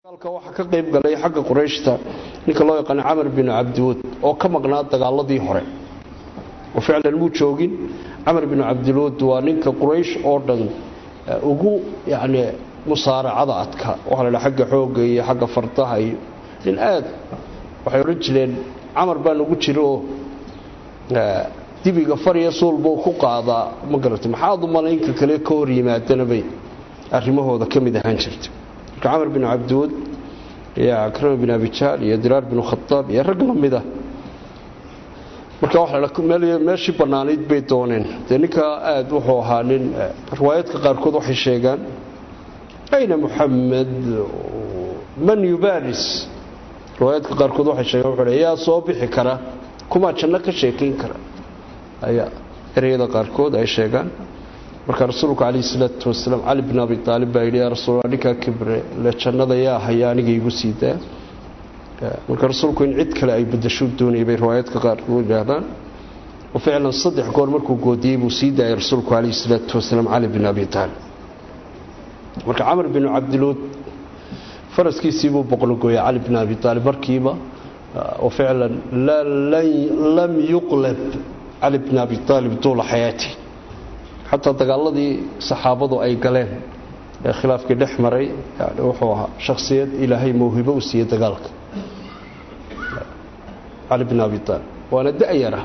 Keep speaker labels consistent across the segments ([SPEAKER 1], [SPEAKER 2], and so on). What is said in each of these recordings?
[SPEAKER 1] dagaalka waxaa ka qayb galay xagga qurayshta ninka loo yaqaano camar binu cabdiwud oo ka maqnaa dagaaladii hore oo ficlan muu joogin camar binu cabdiwud waa ninka quraysh oo dhan ugu yacni musaaracada adka waxaa la dhaha xagga xoogga iyo xagga fardaha iyo nin aad waxay odhan jireen camar baa nagu jira oo dibiga fariya suulbuu ku qaadaa ma garata maxaad u malaynka kale ka hor yimaadana bay arrimahooda ka mid ahaan jirta marka camar bin cabdiwud iyo akrama bin abijaal iyo diraar bin khadaab iyo rag la mid ah marka meeshii bannaanayd bay dooneen dee ninkaa aad wuxuu ahaa nin riwaayaadka qaarkood waxay sheegaan ayna muxamed man yubaaris riwaayaadka qaarkood waxay sheegaan wuxuu yaa soo bixi kara kumaa janno ka sheekayn kara ayaa ereyada qaarkood ay sheegaan marka rasuulku calayhi salaatu wasalaam cali bin abi aalib baa yidhi yaa rasuul ninkaa kibre le jannada yaa haya aniga igu sii daa marka rasuulku in cid kale ay badasho doonayay bay riwaayaadka qaarkood yidhaahdaan oo ficlan saddex goor markuu goodiyey buu sii daayay rasuulku calayhi salaatu wasalaam cali bin abi aalib marka camar binu cabdiluud faraskiisii buu boqnogooyay cali bin abi aalib markiiba oo ficlan lam yuqlab cali bin abi aalib duula xayaati xataa dagaaladii saxaabadu ay galeen ee khilaafkii dhex maray yani wuxuu ahaa shakhsiyad ilaahay mawhibo u siiyey dagaalka cali bin abi aalib waana da'yara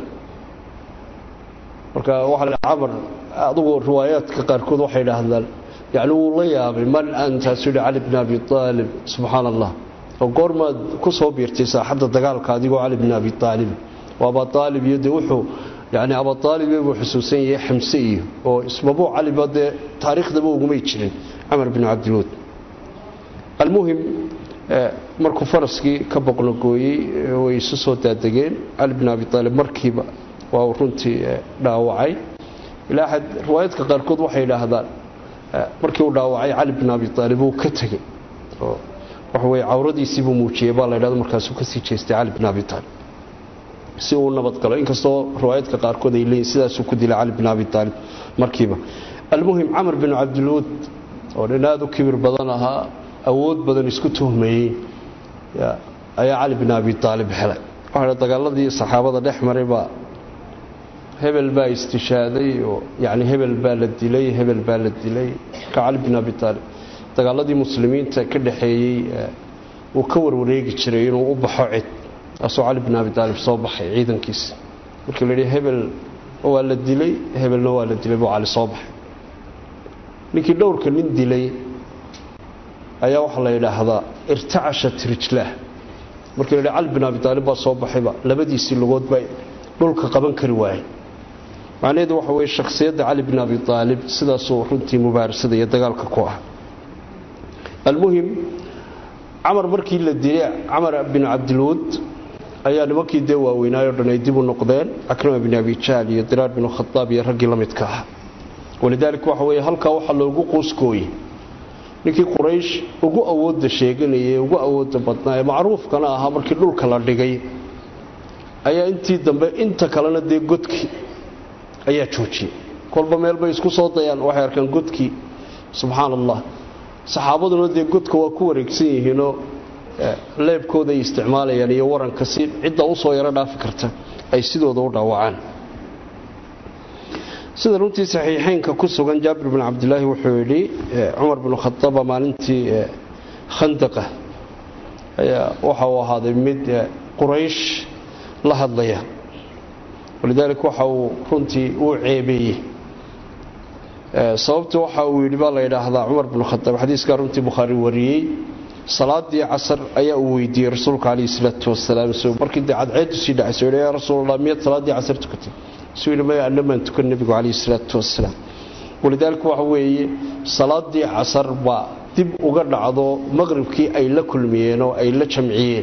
[SPEAKER 1] marka waxaa la camar adugu riwaayaadka qaarkood waxay idhaahdaan yani wuu la yaabay man antaasu yihi cali bin abi aalib subxaan allah oo goormaad ku soo biirtay saaxadda dagaalka adigoo cali bin abi aalib oo abaa aalib iyo dee wuxuu yani abaaalibe buu xusuusan yahay xamse iyo oo ismabuu caliba dee taariikhdaba ugumay jirin camar bin cabdiluud almuhim markuu faraskii ka boqnogooyey way isu soo daadegeen cali bin abi aalib markiiba waa uu runtii dhaawacay ilaa xad riwaayaadka qaarkood waxay idhaahdaan markii uu dhaawacay cali bin abi aalib uu ka tegey oo waxaweye cawradiisiibuu muujiyey baa la ydhahda markaasuu kasii jeestay cali bin abi aalib si uu nabadgalo inkastoo riwaayaadka qaarkood ay leeyihin sidaasuu ku dilay cali bin abi aalib markiiba almuhim camar bin cabdiluud oo nin aada u kibir badan ahaa awood badan isku tuhmayey ayaa cali bin abi aalib helay waxaa dagaaladii saxaabada dhex maray baa hebel baa istishaaday oo yani hebel baa la dilay hebel baa la dilay marka cali bin abi aalib dagaaladii muslimiinta ka dhexeeyey uu ka warwareegi jiray inuu u baxo cid taasoo cali bin abi aalib soo baxay ciidankiisa markii la yidhi hebel waa la dilay hebelna waa la dilay buu cali soo baxay ninkii dhowrka nin dilay ayaa waxaa la yidhaahdaa irtacashat rijlaah markii la yidhi cali bin abi aalib baa soo baxayba labadiisii lugood baa dhulka qaban kari waayay macnaheedu waxa weye shakhsiyadda cali bin abi aalib sidaasuu runtii mubaarasada iyo dagaalka ku ah almuhim camar markii la dilay camar bin cabdiluud ayaa nimankii dee waaweynaayo dhan ay dib u noqdeen akrama bin abijaal iyo diraar bin khadaab iyo raggii la midka ah walidaalika waxa weye halkaa waxaa loogu quuskooyey ninkii quraysh ugu awoodda sheeganayay ugu awoodda badnaa ee macruufkana ahaa markii dhulka la dhigay ayaa intii dambe inta kalena dee godkii ayaa joojiyey kolba meel bay isku soo dayaan waxay arkaan godkii subxaan allah saxaabaduna dee godka waa ku wareegsan yihiinoo leebkooda ay isticmaalayaan iyo waranka si cidda usoo yaro dhaafi karta ay sidooda u dhaawacaan sida runtii saxiixeynka ku sugan jaabir bin cabdilaahi wuxuu yidhi cumar bin khadaaba maalintii khandaqa ayaa waxa uu ahaaday mid quraysh la hadlaya walidaalika waxa uu runtii uu ceebeeyey sababta waxa uu yidhi baa la yidhaahdaa cumar bin khadaab xadiiskaa runtii bukhaari wariyey salaadii casar ayaa uu weydiiyey rasuulka calayhi salaatu wasalaam markii dee cadceedu sii dhacaysa yidhi yaa rasuulallah miyaad salaaddii casar tukatay suu yidhi maya annamaan tukan nebigu calayhi salaatu wasalaam walidaalika waxa weeye salaaddii casar baa dib uga dhacdo maqribkii ay la kulmiyeen oo ay la jamciyeen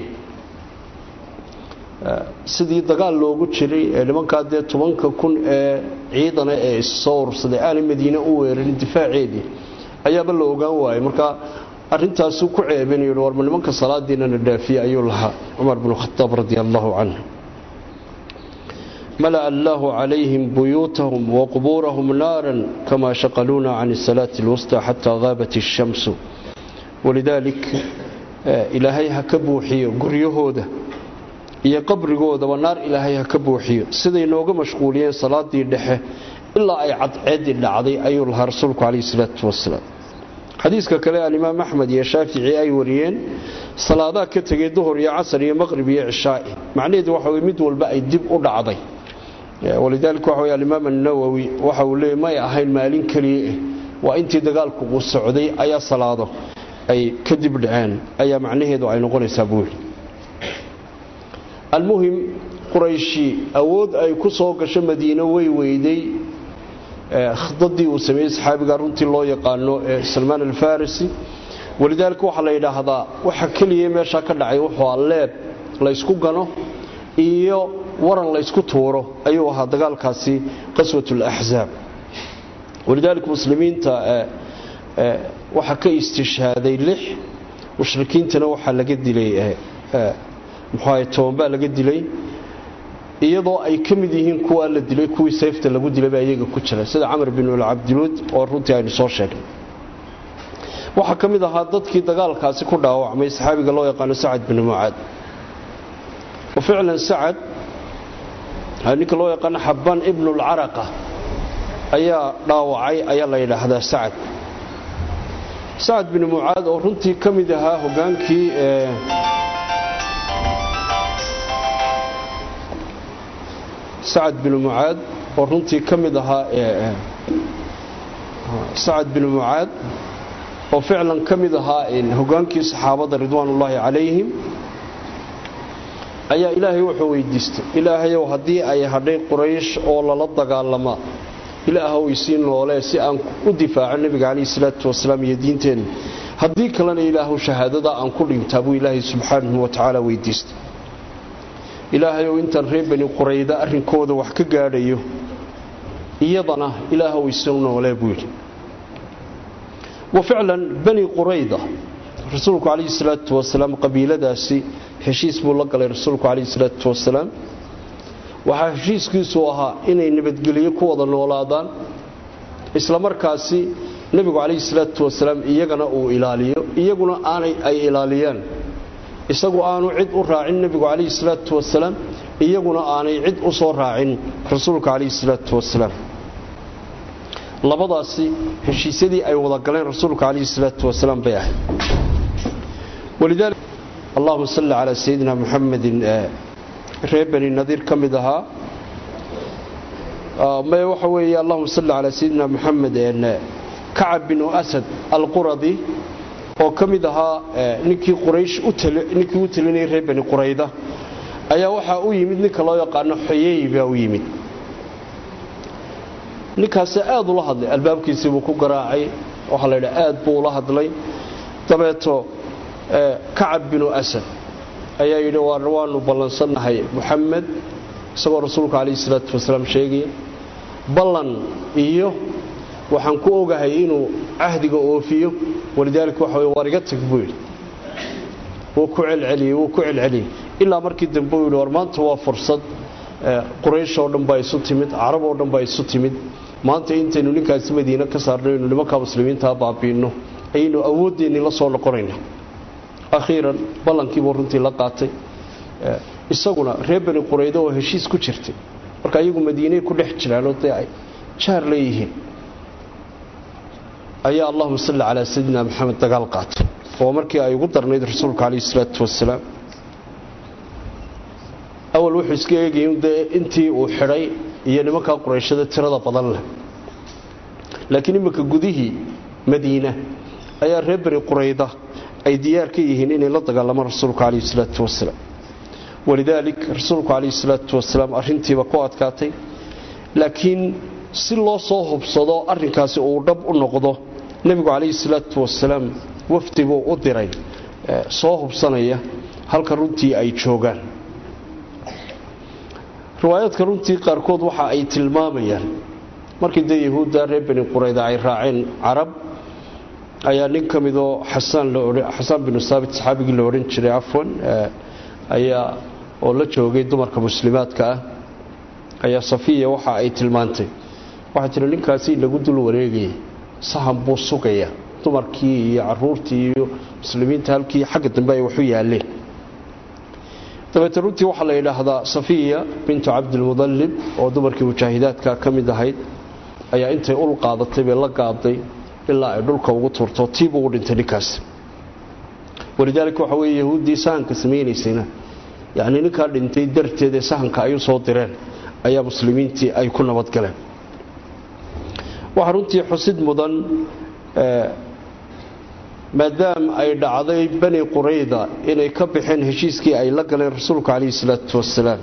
[SPEAKER 1] sidii dagaal loogu jiray ee nimankaa dee tobanka kun ee ciidana ee issoo urursaday aanay madiine u weerarin difaaceedii ayaaba la ogaan waayey marka arintaasuu ku ceebinayo warma nimanka salaadiinana dhaafiye ayuu lahaa cumar binu khadaab radi allahu canhu mala'a allaahu calayhim buyuutahum waqbuurahum naaran kama shaqaluuna can salaati اlwusطى xataa gaabat الshamsu walidaalik ilaahay ha ka buuxiyo guryahooda iyo qabrigoodaba naar ilaahay ha ka buuxiyo siday nooga mashquuliyeen salaadii dhexe ilaa ay cadceedii dhacday ayuu lahaa rasuulku calayhi salaatu wasalaam xadiiska kale alimaam axmed iyo shaafici ay wariyeen salaadaa ka tegay duhur iyo casar iyo maqrib iyo cishaa'i macnaheedu waxa weye mid walba ay dib u dhacday walidaalika waxa weye alimaam annawowi waxa uu leeyay may ahayn maalin keliya eh waa intii dagaalku uu socday ayaa salaado ay ka dib dhaceen ayaa macnaheedu ay noqonaysaa buu yidhi almuhim qurayshi awood ay ku soo gasho madiino way weyday khidadii uu sameeyey saxaabiga runtii loo yaqaano ee salmaan alfarisi walidaalika waxaa la yidhaahdaa waxa keliya meeshaa ka dhacay wuxuu a leeb laysku gano iyo waran laysku tuuro ayuu ahaa dagaalkaasi qaswat alaxzaab walidaalika muslimiinta waxaa ka istishhaaday lix mushrikiintana waxaa laga dilay muxuaha tobanbaa laga dilay iyadoo ay ka mid yihiin kuwaa la dilay kuwii sayfta lagu dilayba iyaga ku jira sida camar bin alcabdiluud oo runtii aynu soo sheegnay waxaa ka mid ahaa dadkii dagaalkaasi ku dhaawacmay saxaabiga loo yaqaano sacad bin mucaad wa ficlan sacad ninka loo yaqaano xabaan ibnulcaraqa ayaa dhaawacay ayaa la yidhaahdaa sacad sacad bin mucaad oo runtii ka mid ahaa hogaankii sacad bin mucaad oo runtii ka mid ahaa sacad bin mucaad oo ficlan ka mid ahaa hogaankii saxaabada ridwaanullaahi calayhim ayaa ilaahay wuxuu weydiistay ilaahayow haddii ay hadhay quraysh oo lala dagaalama ilaahow isii noolee si aan u difaaco nebiga calayhi salaatu wasalaam iyo diinteenna haddii kalena ilaahow shahaadada aan ku dhintaa buu ilaahay subxaanahu wa tacaala weydiistay ilaahayow intaan reer bani qurayda arrinkooda wax ka gaadhayo iyadana ilaahow isoo noolee buu yidhi wa ficlan bani qurayda rasuulku calayhi salaatu wasalaam qabiiladaasi heshiis buu la galay rasuulku calayhi salaatu wasalaam waxaa heshiiskiisu ahaa inay nabadgelyo ku wada noolaadaan isla markaasi nebigu calayhi salaatu wasalaam iyagana uu ilaaliyo iyaguna aanay ay ilaaliyaan isagu aanu cid u raacin nebigu calayhi salaatu wasalaam iyaguna aanay cid u soo raacin rasuulka calayhi salaatu wasalaam labadaasi heshiisyadii ay wada galeen rasuulka calayhi salaatu wasalaam bay ahayd walidaalika allahuma salli calaa sayidina muxamedin reer bani nadiir ka mid ahaa may waxa weeye allahuma salli calaa sayidina muxamed kacab binu asad alquradi oo ka mid ahaa ninkii quraysh ninkii u talinayay reer bani qurayda ayaa waxaa u yimid ninka loo yaqaano xoyey baa u yimid ninkaasi aad ula hadlay albaabkiisii buu ku garaacay waxaa la yidhaha aad buu ula hadlay dabeeto kacab binu asad ayaa yidhi waanu ballansannahay muxamed isagoo rasuulka calayhi salaatu wasalaam sheegaya ballan iyo waxaan ku ogahay inuu cahdiga oofiyo walidaalika waxa wey waar iga tag buu yidhi wuu ku celceliyey wuu ku celceliyey ilaa markii dambe uu yidhi war maanta waa fursad quraysh oo dhan baa isu timid carab oo dhan baa isu timid maanta intaynu ninkaasi madiine ka saarno aynu nimankaa muslimiintaa baabiinno ayaynu awooddeennii la soo noqonayna akhiiran ballankiibuu runtii la qaatay isaguna reer bani quraydo oo heshiis ku jirtay marka iyagu madiiney ku dhex jiraanoo dee ay jaar leeyihiin ayaa allahuma salli calaa sayidina maxamed dagaal qaatay oo markii ay ugu darnayd rasuulka calayhi salaatu wasalaam awal wuxuu iska eegayay dee intii uu xidhay iyo nimankaa qurayshada tirada badan leh laakiin iminka gudihii madiina ayaa reer bani qurayda ay diyaar ka yihiin inay la dagaalamaan rasuulka calayhi salaatu wasalaam walidaalik rasuulku calayhi salaatu wasalaam arrintiiba ku adkaatay laakiin si loo soo hubsado arrinkaasi uu dhab u noqdo nebigu calayhi salaatu wasalaam wafdi buu u diray soo hubsanaya halka runtii ay joogaan riwaayaadka runtii qaarkood waxa ay tilmaamayaan markii dee yahuudda reer bani qurayda ay raaceen carab ayaa nin ka midoo xasaan binu saabit saxaabigii la odhan jiray afwan ayaa oo la joogay dumarka muslimaadka ah ayaa safiya waxa ay tilmaantay waxay tihi ninkaasi lagu dul wareegaya sahan buu sugaya dumarkii iyo caruurtii iyo muslimiinta halkii xagga dambe ay waxu yaaleen dabeete runtii waxaa la yidhaahdaa safiya bintu cabdilmudallib oo dumarkii mujaahidaadka ka mid ahayd ayaa intay ul qaadatay bay la gaaday ilaa ay dhulka ugu turto tiib ugu dhintay ninkaas walidaalika waxa weye yahuuddii sahanka samaynaysayna yacnii ninkaa dhintay darteed ee sahanka ay u soo direen ayaa muslimiintii ay ku nabadgaleen waxaa runtii xusid mudan maadaama ay dhacday bani qurayda inay ka baxeen heshiiskii ay la galeen rasuulku calayhi salaatu wasalaam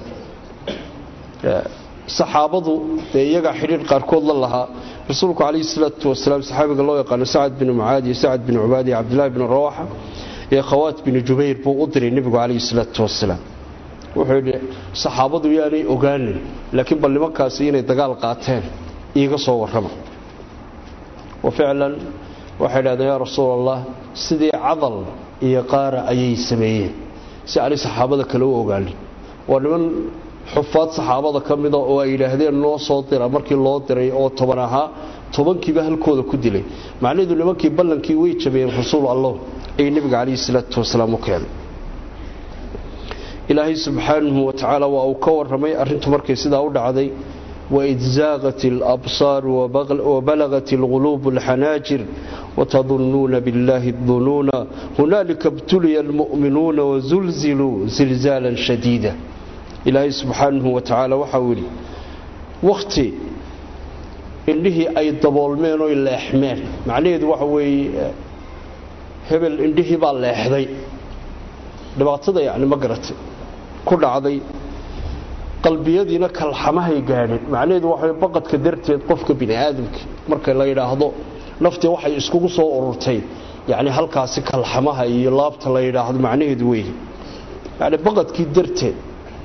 [SPEAKER 1] saxaabadu dee iyagaa xidhiir qaarkood la lahaa rasuulku calayhi salaatu wasalaam saxaabiga loo yaqaano sacad binu mucaad iyo sacad binu cubaad iyo cabdillahi binu rawaxa iyo khawaat binu jubayr buu u diray nebigu calayhi salaatu wasalaam wuxuu yidhi saxaabadu yaanay ogaanin laakiin bal nimankaasi inay dagaal qaateen iiga soo warrama wa ficlan waxay dhahdeen yaa rasuul allah sidii cadal iyo qaara ayay sameeyeen si aanay saxaabada kale u ogaanin waa niman xufaad saxaabada ka mida oo ay yidhaahdeen noo soo dira markii loo diray oo toban ahaa tobankiiba halkooda ku dilay macnaheedu nimankii ballankii way jabiyeen rasuul allah ay nebiga calayhi salaatu wasalaam u keenay ilaahay subxaanahu wa tacaala waa uu ka warramay arrintu markay sidaa u dhacday waid zaaqat alabsaar wabalagat alquluub alxanaajir watadunnuuna biاllahi dunuuna hunaalika btuliya almu'minuuna wazulziluu zilzaalan shadiida ilaahay subxaanahu wa tacaala waxau yidhi wakhti indhihii ay daboolmeen oy leexmeen macnaheedu waxa weeye hebel indhihii baa leexday dhibaatada yacni ma garatay ku dhacday qalbiyadiina kalxamahay gaadheen macnaheedu waxa baqadka darteed qofka bini aadamka marka la yidhaahdo naftii waxay iskugu soo ururtay yacni halkaasi kalxamaha iyo laabta la yidhaahdo macnaheedu weeye yacni baqadkii darteed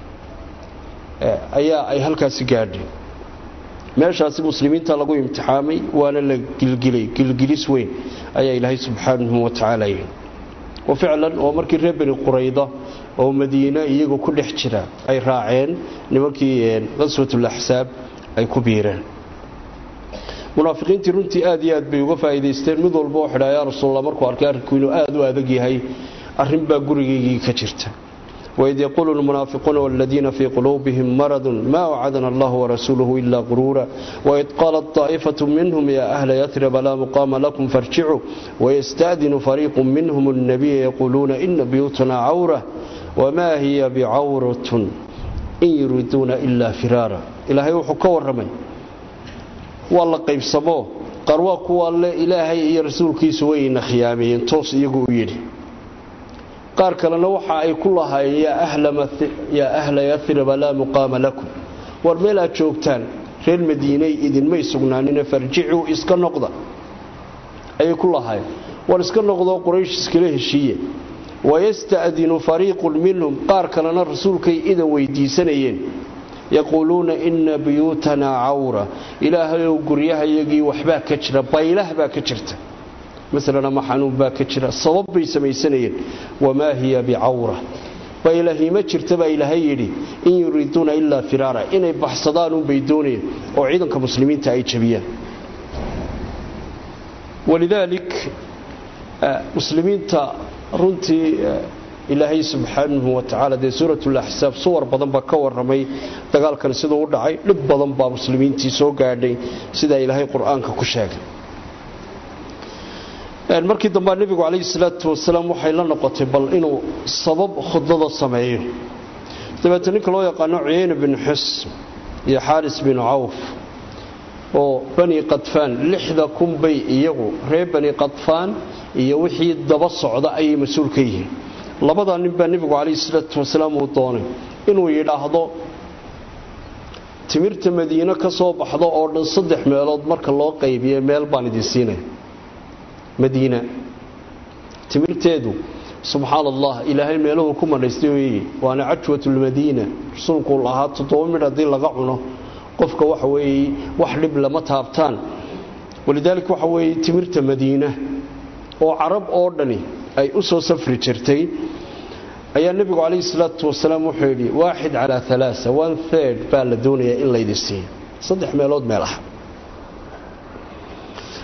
[SPEAKER 1] ayaa ay halkaasi gaadheen meeshaasi muslimiinta lagu imtixaamay waana la gilgilay gilgilis weyn ayaa ilaahay subxaanahu wa tacaala yidhi wa ficlan oo markii reer bani qurayda oo madiine iyagu ku dhex jira ay raaceen nimankii qaswatulaxsaab ay ku biireen munaafiqiintii runtii aad iyo aad bay uga faa'iidaysteen mid walba oo xidhaa yaa rasuulla markuu arkay arrinku inuu aad u adag yahay arrin baa gurigaygii ka jirta waid yaquulu lmunaafiquuna waladiina fii quluubihim maradun maa wacadana allahu warasuuluhu ilaa quruura waid qaalat daa'ifatu minhum yaa ahla yatraba laa muqaama lakum farjicuu wayasta'dinu fariiqu minhum annabiya yaquuluuna ina buyuutana cawra wamaa hiya bicawratun in yuriiduuna ilaa firaara ilaahay wuxuu ka warramay waa la qaybsamoo qaar waa kuwa le ilaahay iyo rasuulkiisu wayna khiyaameeyeen toos iyagu u yidhi qaar kalena waxa ay ku lahaayeen yaa ahla yariba laa muqaama lakum war meel aad joogtaan reer madiiney idinmay sugnaanine farjicuu iska noqda ayay ku lahaayeen war iska noqdoo quraysh iskala heshiiye wayasta'dinu fariiqun minhum qaar kalena rasuulkay idan weydiisanayeen yaquuluuna ina buyuutanaa cawra ilaahayow guryahayagii waxbaa ka jira baylah baa ka jirta masalan ama xanuun baa ka jira sabab bay samaysanayeen wamaa hiya bicawra baylahi ma jirta baa ilaahay yidhi in yuriiduuna ilaa firaara inay baxsadaanuunbay doonayeen oo ciidanka muslimiinta ay jabiyaan walidaalik muslimiinta runtii ilaahay subxaanahu wa tacaala dee suuratulaxsaab suwar badan baa ka warramay dagaalkan siduu u dhacay dhib badan baa muslimiintii soo gaadhay sidaa ilaahay qur-aanka ku sheegay markii dambaa nebigu calayhi salaatu wasalaam waxay la noqotay bal inuu sabab khudbada sameeyo dabeete ninka loo yaqaano cuyeyne binu xusn iyo xaaris binu cawf oo bani qadfaan lixda kun bay iyagu reer bani qadfaan iyo wixii daba socda ayay mas-uul ka yihiin labadaa nin baa nebigu calayhi salaatu wasalaam uu doonay inuu yidhaahdo timirta madiine ka soo baxdo oo dhan saddex meelood marka loo qaybiye meel baan idin siinaya madiina timirteedu subxaan allah ilaahay meeluhu ku madhaystay weeye waana cajwatulmadiina rasuulkuu lahaa toddoba midh haddii laga cuno qofka waxa weeye wax dhib lama taabtaan walidaalika waxa weeye timirta madiina oo carab oo dhani ay u soo safri jirtay ayaa nebigu calayhi salaatu wasalaam wuxuu yidhi waaxid calaa alaaa one third baa la doonayaa in laydin siiyo saddex meelood meel ah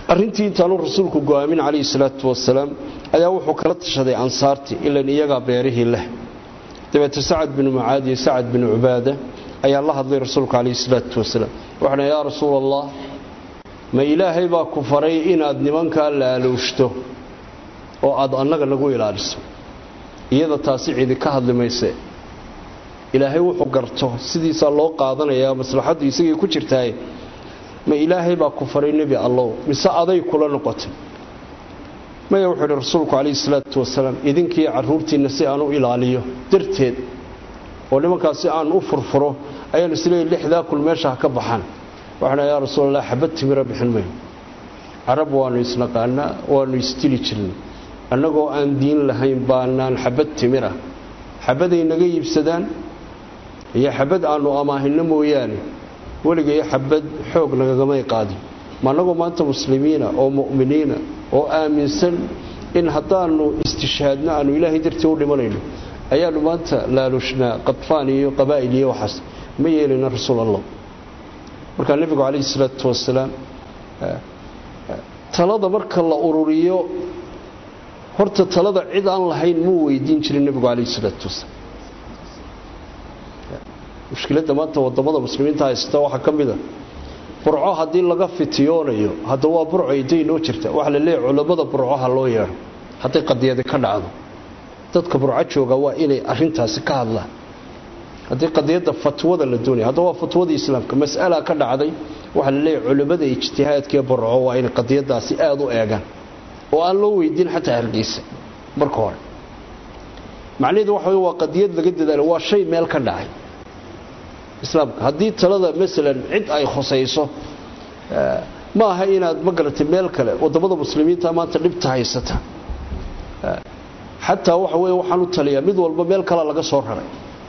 [SPEAKER 1] arrintii intaanu rasuulku go-aamin calayhi salaatu wasalaam ayaa wuxuu kala tashaday ansaartii ilan iyagaa beerihii leh dabeete sacad binu mucaad iyo sacad binu cubaada ayaa la hadlay rasuulku calayhi salaatu wasalaam waxana yaa rasuul allah ma ilaahay baa ku faray inaad nimankaa laaluushto oo aad annaga nagu ilaaliso iyada taasi cidi ka hadli mayse ilaahay wuxuu garto sidiisaa loo qaadanayaa maslaxaddu isagii ku jirtaaye ma ilaahay baa ku faray nebi allow mise aday kula noqotay maya wuxuu idhi rasuulku calayhi salaatu wasalaam idinkiiyo carruurtiinna si aan u ilaaliyo darteed oo nimankaas si aan u furfuro ayaan isleeyahy lixdaa kul meesha ha ka baxaan waxaan yaa rasuulallah xabad timira bixin mayno carab waannu isnaqaanaa waannu isdili jirnay annagoo aan diin lahayn baanaan xabad timira xabaday naga iibsadaan iyo xabad aannu amaahinno mooyaane weligay xabad xoog nagagamay qaadin ma annagoo maanta muslimiina oo mu'miniina oo aaminsan in haddaannu istishhaadno aannu ilaahay dartii u dhimanayno ayaannu maanta laalushnaa qadfaan iyo qabaa'il iyo waxaas ma yeelina rasuul allah markaa nebigu calayhi salaatu wasalaam talada marka la ururiyo horta talada cid aan lahayn muu weydiin jirin nebigu calayhi salaatu wasalaam mushkiladda maanta wadamada muslimiinta haysta waxaa ka mida burco haddii laga fitiyoonayo hadda waa burco iday noo jirta waxa la leeyahy culammada burcoha loo yeedho hadday qadiyadi ka dhacdo dadka burco jooga waa inay arintaasi ka hadlaan haddii qadiyadda fatwada la doonaya hadda waa fatwadii islaamka mas'ala ka dhacday waxaa la leeyahy culammada ijtihaadkaee burco waa inay qadiyadaasi aada u eegaan oo aan loo weydiin xataa hargeysa marka hore macnaheedu waxa wey waa qadiyad laga dadaalo waa shay meel ka dhacay islaamka haddii talada masalan cid ay khusayso ma aha inaad ma garatay meel kale wadamada muslimiinta maanta dhibta haysata xataa waxa wey waxaan u taliyaa mid walba meel kale laga soo raray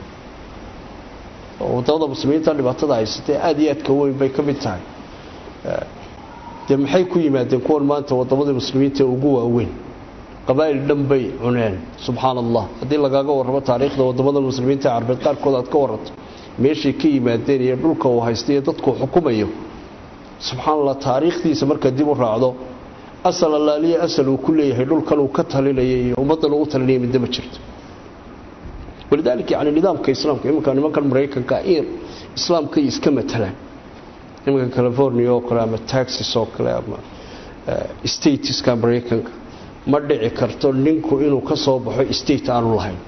[SPEAKER 1] oo wadamada muslimiinta dhibaatada haysatae aada iyo aadka weyn bay ka mid tahay dee maxay ku yimaadeen kuwan maanta wadamada muslimiinta ugu waaweyn qabaa'il dhan bay cuneen subxaana allah haddii lagaaga warramo taariikhda wadamada muslimiinta ee carbeed qaarkood aad ka waranto meeshay ka yimaadeen iyo dhulka uu haysta iyo dadkuu xukumayo subxaana allah taariikhdiisa marka dib u raacdo asal allaaliya asal uu ku leeyahay dhulkan uu ka talinaya iyo ummaddan uu u talinaya midna ma jirto walidaalika yani nidaamka islaamka iminka nimankan maraykanka in islaamkay iska matalaan iminka california oo kale ama taxis oo kale ama stateska maraykanka ma dhici karto ninku inuu ka soo baxo state aanu lahayn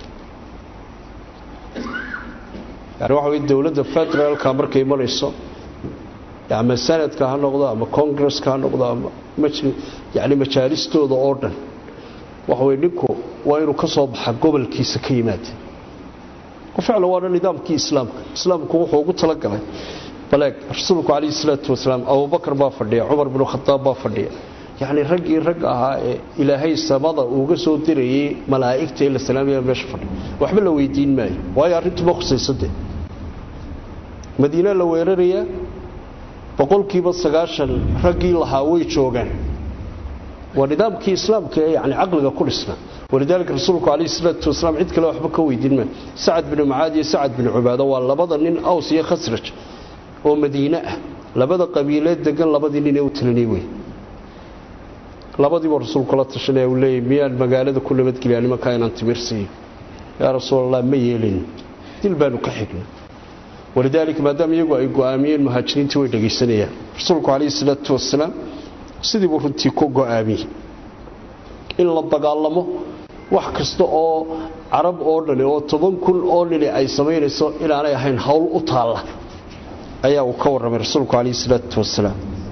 [SPEAKER 1] yani waxa wey dowladda federaalka markay imanayso ama sanadka ha noqdo ama congresska ha noqdo ama yani majaalistooda oo dhan waxa wey ninku waa inuu ka soo baxa gobolkiisa ka yimaada ficlan waana nidaamkii islaamka islaamku wuxuu ugu talagalay baleeg rasuulku calayhi salaatu wasalaam abubakar baa fadhiya cumar binu khadaab baa fadhiya yacni raggii rag ahaa ee ilaahay samada uuga soo dirayay malaa'igta ee la salaamaya meesha fadhiya waxba la weydiin maayo waayo arrintuba khusaysadee madiina la weerarayaa boqolkiiba sagaashan raggii lahaa way joogaan waa nidaamkii islaamka ee yani caqliga ku dhisna walidaalika rasuulku calayhi salaatu wasalaam cid kale waxba ka weydiin maayo sacad binu mucaad iyo sacad binu cubaado waa labada nin aws iyo khasraj oo madiine ah labada qabiileed degan labadii nin ee u talinay wey labadiiba rasuulku la tashanaya uu leeyay miyaan magaalada ku nabadgeliyaa nimankaa inaan timirsiiyo yaa rasuulallah ma yeelin dil baanu ka xigna walidaalika maadaama iyagu ay go'aamiyeen muhaajiriintii way dhegaysanayaan rasuulku calayhi salaatu wasalaam sidii buu runtii ku go'aamiyey in la dagaalamo wax kasta oo carab oo dhani oo toban kun oo nini ay samaynayso inaanay ahayn howl u taalla ayaa uu ka warramay rasuulku calayhi salaatu wasalaam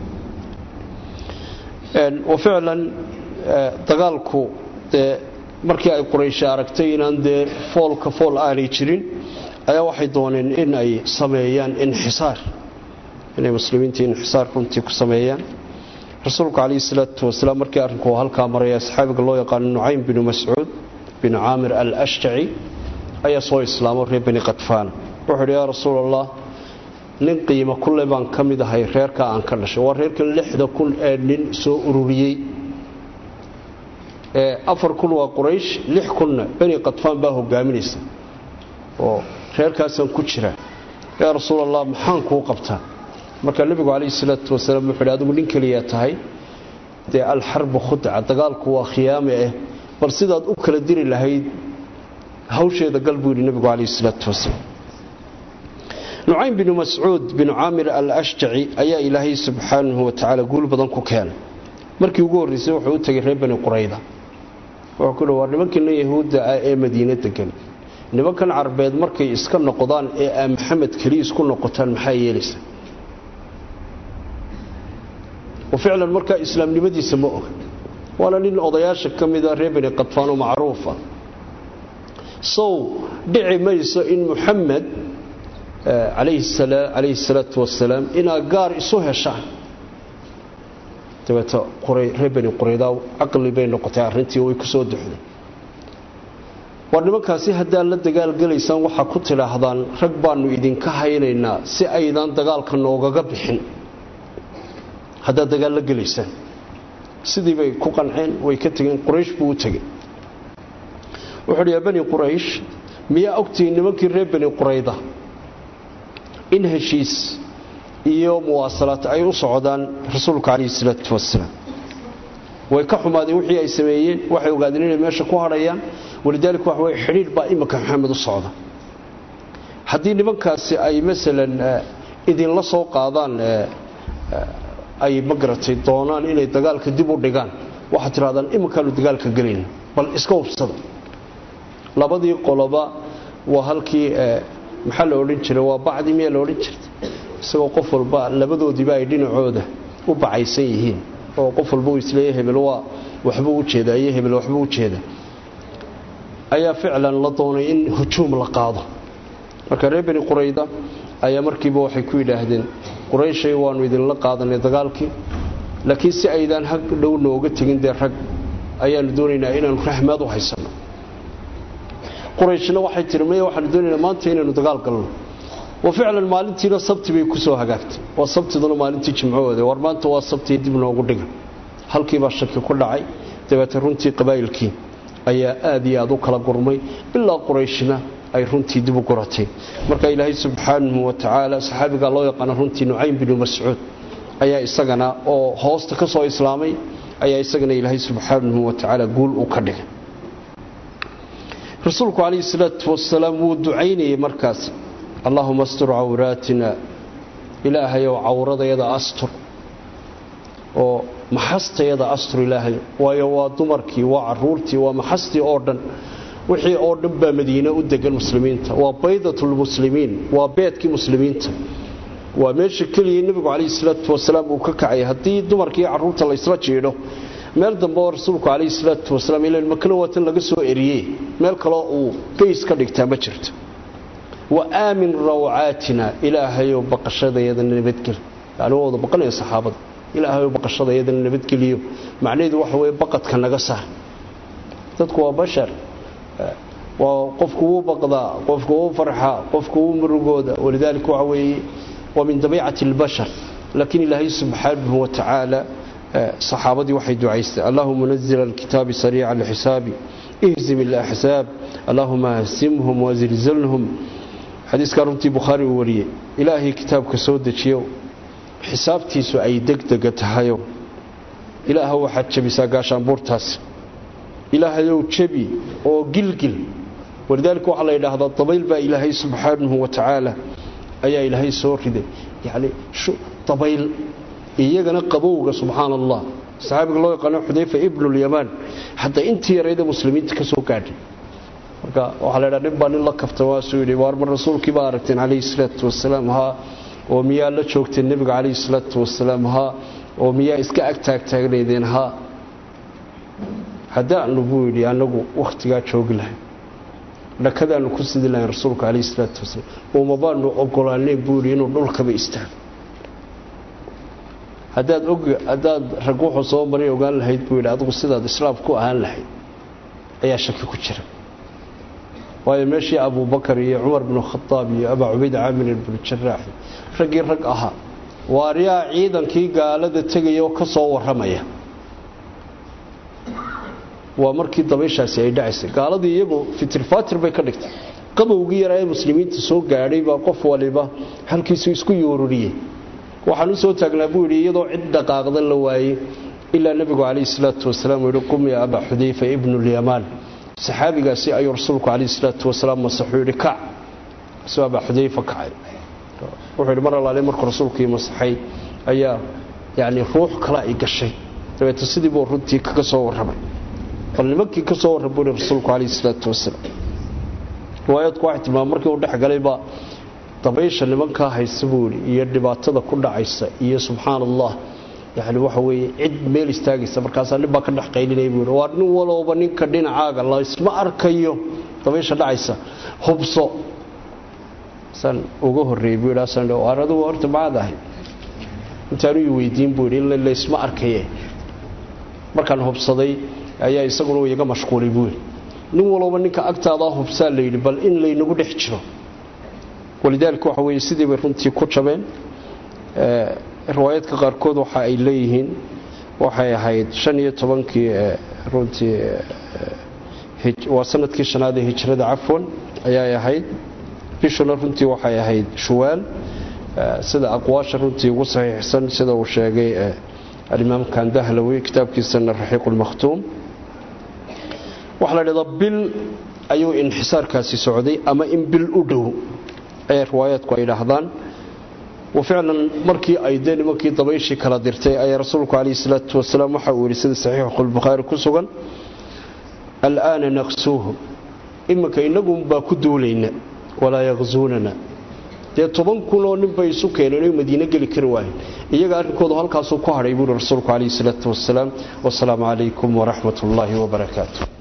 [SPEAKER 1] wa ficlan dagaalku dee markii ay quraysha aragtay inaan dee foolka fool aanay jirin ayaa waxay dooneen in ay sameeyaan inxisaar inay muslimiinta inxisaar runtii ku sameeyaan rasuulku calayhi salaatu wasalaam markii arrinku halkaa maraya asxaabiga loo yaqaano nucaym binu mascuud binu caamir al ashjaci ayaa soo islaamo reer bani qadfaan wuxuu yidhi yaa rasuul allah nin qiimo kule baan ka mid ahay reerkaa aan ka dhashay waa reerkan lixda kun ee nin soo ururiyey afar kun waa quraysh lix kunna bani qadfaan baa hogaaminaysa oo reerkaasaan ku jira yaa rasuul allah maxaan kuu qabtaa marka nebigu calayhi salaatu wasalaam wuxuu yidhi adigu nin keliyaa tahay dee alxarbu khudca dagaalku waa khiyaame ah bal sidaad u kala diri lahayd hawsheeda gal buu yidhi nebigu calayhi salaatu wasalaam nucaym binu mascuud binu caamir al ashjaci ayaa ilaahay subxaanahu wa tacaala guul badan ku keenay markii ugu horraysay wuxuu u tegay reer bani qurayda wuxuu ku dhi waa nimankiina yahuudda ah ee madiine degan nimankan carbeed markay iska noqdaan ee aa maxamed keliya isku noqotaan maxaa yeelaysa oo ficlan markaa islaamnimadiisa ma oga waana nin odayaasha ka mida reer bani qadfaan oo macruufa sow dhici mayso in muxamed calayhi salaatu wasalaam inaa gaar isu heshaan dabeeta reer bani quraydaa caqli bay noqotay arrintii way ku soo duxday war nimankaasi haddaad la dagaalgelaysaan waxaa ku tidhaahdaan rag baannu idinka haynaynaa si aydan dagaalka noogaga bixin haddaad dagaal la gelaysaan sidii bay ku qanceen way ka tegeen quraysh buu u tegey wuxuu dhi yaa bani quraysh miyaa ogtihiin nimankii reer bani qurayda in heshiis iyo muwaasalaad ay u socdaan rasuulka calayhi salaatu wasalaam way ka xumaadeen wixii ay sameeyeen waxay ogaadeen inay meesha ku hadhayaan walidaalika waxa weye xidhiidh baa iminka maxamed u socda haddii nimankaasi ay masalan idinla soo qaadaan ay magaratay doonaan inay dagaalka dib u dhigaan waxaad tidhahdaan iminkaanu dagaalka gelayna bal iska hubsada labadii qoloba waa halkii maxaa la odhan jiray waa bacdi miyaa la odhan jirtay isagoo qof walba labadoodiiba ay dhinacooda u bacaysan yihiin oo qof walba uu isleeya hebel waa waxbuu u jeedaa iyo hebel waxbuu u jeedaa ayaa ficlan la doonay in hujuum la qaado marka reer bani qurayda ayaa markiiba waxay ku yidhaahdeen qurayshay waannu idinla qaadanay dagaalkii laakiin si aydaan hag dhow nooga tegin dee rag ayaannu doonaynaa inaannu raxmaad u haysanno qurayshna waxay tihi maya waxaanu doonaynaa maanta inaynu dagaal galno wa ficlan maalintiina sabti bay ku soo hagaagtay waa sabtiduna maalintii jimcahooda war maanta waa sabtii dib noogu dhiga halkiibaa shaki ku dhacay dabeete runtii qabaa'ilkii ayaa aad iyo aad u kala gurmay ilaa qurayshna ay runtii dib u guratay marka ilaahay subxaanahu wa tacaala saxaabigaa loo yaqaana runtii nucaym binu mascuud ayaa isagana oo hoosta ka soo islaamay ayaa isagana ilaahay subxaanahu wa tacaala guul u ka dhigay rasuulku calayhi salaatu wasalaam wuu ducaynayay markaas allaahuma astur cawraatina ilaahayow cawradayada astur oo maxastayada astur ilaahay waayo waa dumarkii waa caruurtii waa maxastii oo dhan wixii oo dhan baa madiine u degan muslimiinta waa baydatulmuslimiin waa beedkii muslimiinta waa meesha keliya nebigu calayhi salaatu wasalaam uu ka kacay haddii dumarkii carruurta laysla jiidho meel dambe oo rasuulku calayhi salaatu wasalaam ilan makana waatan laga soo eriyey meel kaloo uu bays ka dhigtaa ma jirto wa aamin rawcaatina ilaahayow baqashadayadana nabadgel yani waa wada baqanaya saxaabada ilaahayow baqashadayadana nabadgeliyo macnaheedu waxa weye baqadka naga saar dadku waa bashar waa qofku wuu baqdaa qofku wuu farxaa qofku wuu murugooda walidaalika waxa weeye waa min dabiicati اlbashar laakiin ilaahay subxaanahu wa tacaala saxaabadii waxay ducaystay allahuma nazil alkitaabi sariica alxisaabi ihzim alaxsaab allahuma hsimhum wazilzilhum xadiiskaa runtii bukhaari uu wariyey ilaahay kitaabka soo dejiyo xisaabtiisu ay degdega tahayo ilaaha waxaad jebisaa gaashaanbuurtaas ilaahayow jebi oo gilgil walidaalika waxaa la yidhaahdaa dabayl baa ilaahay subxaanahu wa tacaala ayaa ilaahay soo riday yacni dabayl iyagana qabowga subxaana allah saxaabiga loo yaqaano xudayfa ibnulyamaan hadda intii yarayda muslimiinta ka soo gaadhay marka waxaa la ydhaha nin baa nin la kafta waasuu yidhi waar mar rasuulkii baa aragteen calayhi salaatu wasalaam haa oo miyaa la joogteen nebiga calayhi salaatu wasalaam haa oo miyaa iska ag taagtaagnaydeen haa haddaanu buu yidhi annagu wakhtigaa joogi lahayn dhakadaannu ku sidi lahayn rasuulka calayhi salaatu wasalaam uma baanu ogolaaneen buu yidhi inuu dhulkaba istaago haddaad og haddaad rag wuxuu soo maray ogaan lahayd buu yidhi adigu sidaad islaam ku ahaan lahayd ayaa shaki ku jira waayo meeshii abubakar iyo cumar binu khadaab iyo abaa cubayd caamir binu jaraax raggii rag ahaa waaryaa ciidankii gaalada tegaya oo ka soo warramaya waa markii dabayshaasi ay dhacaysay gaaladii iyagu fitirfaatir bay ka dhigtay qabowgii yaraa ee muslimiinta soo gaadhay baa qof waliba halkiisu isku yooruriyey waxaan u soo taagnaa buu yidhi iyadoo cid dhaqaaqda la waayey ilaa nebigu calayhi salaatu wasalaam uu yihi qum ya abaa xudayfa ibnu lyamaan saxaabigaasi ayuu rasuulku calayhi salaatu wasalaam masaxuu yidhi kac isuu abaa xudayfa kacay wuxuu yidhi mar allaale markuu rasuulkii masaxay ayaa yacni ruux kale ay gashay dabeeta sidii buu runtii kaga soo warramay bal nimankii ka soo warram buu yihi rasuulku calayhi salaatu wasalaam riwaayadku waxay tilmaamay markii uu dhex galayba dabaysha nimankaa haysa buu yidhi iyo dhibaatada ku dhacaysa iyo subxaan allah yani waxa weeye cid meel istaagaysa markaasaa nin baa ka dhex qaylinaya buu yidhi waa nin walowba ninka dhinacaaga laysma arkayo dabaysha dhacaysa hubso saan uga horreeyey buu yidhi saan waar adigu horta macaad ahay intaanu i weydiin buu yidhi in laysma arkaye markaan hubsaday ayaa isaguna uu iga mashquulay buu yidhi nin walowba ninka agtaadaa hubsaa la yidhi bal in laynagu dhex jiro walidaalika waxa weeye sidii bay runtii ku jabeen riwaayadka qaarkood waxa ay leeyihiin waxay ahayd shan iyo tobankii runtii waa sanadkii shanaad ee hijrada cafwan ayay ahayd bishuna runtii waxay ahayd shuwaal sida aqwaasha runtii ugu saxiixsan sida uu sheegay alimaam kandahlawi kitaabkiisana raxiiqulmakhtuum waxaa la dhahdaa bil ayuu inxisaarkaasi socday ama in bil u dhow ayay riwaayaadku ay idhaahdaan wa ficlan markii ay dee nimankii dabayshii kala dirtay ayaa rasuulku calayhi salaatu wasalaam waxa uu yidhi sida saxiixulbukhaari ku sugan al'aana naqsuuhum iminka innagunbaa ku duulayna walaa yaqsuunana dee toban kunoo nin bay isu keeneen oy madiine geli kari waayeen iyaga arrinkoodu halkaasuu ku hadhay buuhi rasuulku calayhi salaatu wasalaam wasalaamu calaykum waraxmat ullaahi wabarakaatu